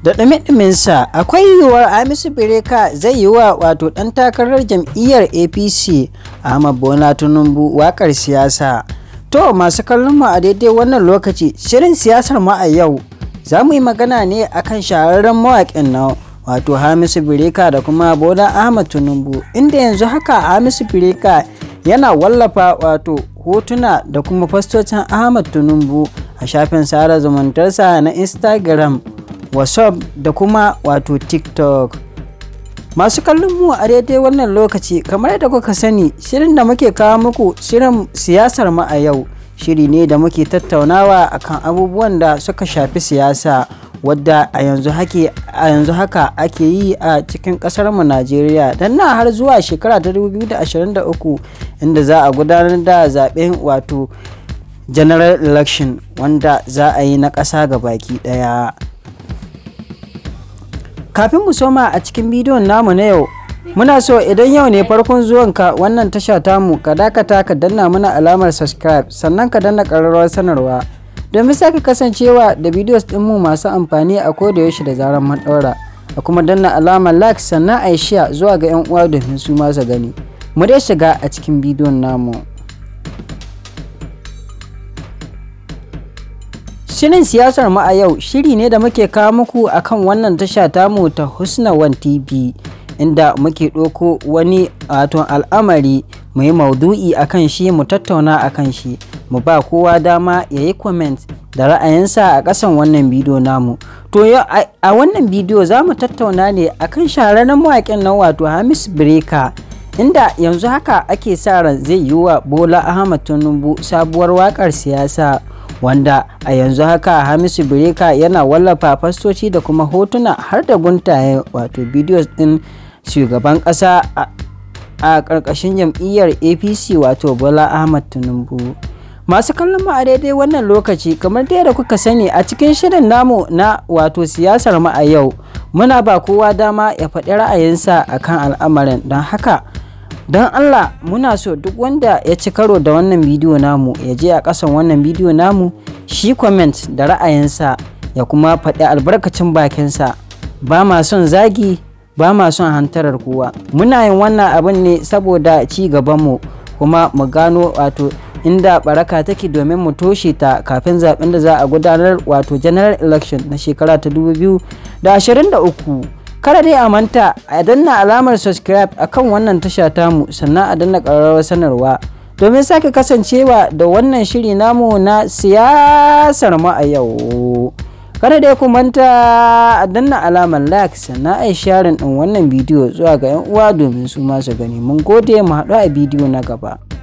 da ɗumi-ɗuminsa akwai yiwuwar Hamisu Bireka zai yi wa wato ɗan takarar jam'iyyar APC Ahmad Bola Tinubu wakar siyasa. To masu kallon mu a daidai wannan lokaci shirin siyasar mu a yau za mu yi magana ne akan shahararren mawaƙin nan wato Hamisu Bireka da kuma Bola Ahmad Tinubu inda yanzu haka Hamisu Bireka yana wallafa wato hotuna da kuma fastocin Ahmad Tinubu a shafin sada zumuntarsa na Instagram, WhatsApp da kuma wato TikTok. Masu kallon mu a daidai wannan lokaci kamar yadda kuka sani shirin da muke kawo muku shirin siyasar mu a yau shiri ne da muke tattaunawa akan abubuwan da suka shafi siyasa wadda a yanzu haka ake yi a cikin kasar mu Najeriya dan na har zuwa shekara ta 2023 inda za a gudanar da zaben wato general election wanda za a yi na ƙasa ga baki ɗaya. kafin mu soma a cikin bidiyon namu na yau muna so idan yau ne farkon zuwanka wannan tasha tamu ka dakata ka danna mana alamar subscribe sannan ka danna ƙararrawar sanarwa domin sake kasancewa da bidiyos ɗinmu masu amfani a koda yaushe da zarar mun ɗaura a kuma danna alamar like sannan a yi share zuwa ga 'yan uwa domin su masu gani mu dai shiga a cikin bidiyon namu Shirin siyasar mu a yau shiri ne da muke kawo muku akan wannan tasha tamu ta Husna One TV inda muke ɗauko wani wato al'amari mu yi maudu'i akan shi mu tattauna akan shi mu ba kowa dama ya yi comment da ra'ayinsa a ƙasan wannan bidiyo namu. To a wannan bidiyo za mu tattauna ne akan shahararren mawaƙin nan wato Hamis Breka inda yanzu haka ake sa ran zai yi wa Bola Ahmad Tinubu sabuwar waƙar siyasa. wanda a yanzu haka hamisu bireka yana wallafa fastoci da kuma hotuna har da guntaye wato bidiyos din shugaban kasa a ƙarƙashin jam'iyyar apc wato bola ahmad tinubu masu kallon mu a daidai wannan lokaci kamar da kuka sani a cikin shirin namu na wato siyasar mu a yau muna ba kowa dama ya faɗi ra'ayinsa akan al'amarin don haka don Allah muna so duk wanda ya ci karo da wannan bidiyo namu ya je a ƙasan wannan bidiyo namu shi comment da ra'ayinsa ya kuma faɗi albarkacin bakinsa ba ma son zagi ba ma son hantarar kowa muna yin wannan abin ne saboda ci gabanmu kuma mu gano wato inda baraka take domin mu toshe ta kafin zaben da za a gudanar wato general election na shekara ta 2023 kada dai a manta a danna alamar subscribe akan wannan tasha tamu sannan a danna ƙararrawar sanarwa domin sake kasancewa da wannan shiri namu na siyasar mu a yau kada dai ku manta a danna alamar like sannan a yi sharing din wannan bidiyo zuwa ga 'yan uwa domin su masu gani mun gode mu haɗu a bidiyo na gaba